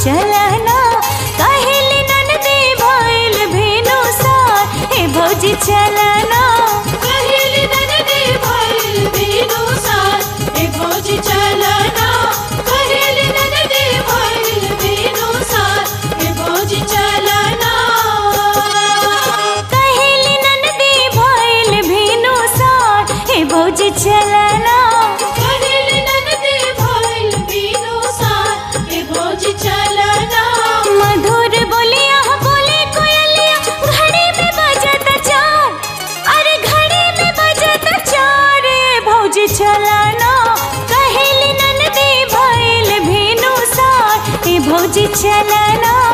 चलना कहेली ननदी भइल भेनु सार ए भौजी चलना कहेली ननदी भइल भेनु सार ए भौजी चलना कहेली ननदी भइल भेनु सार ए भौजी चलना कहेली ननदी भइल भेनु सार ए भौजी चलना कहेली ननदी भइल भेनु सार ए भौजी चलना मधुर बोलिया बोले कोयलिया घड़ी में बजत चार अरे घड़ी में बजत चार ए भौजी चलना कहेली ननदी भइल भेनु सार ए भौजी चलना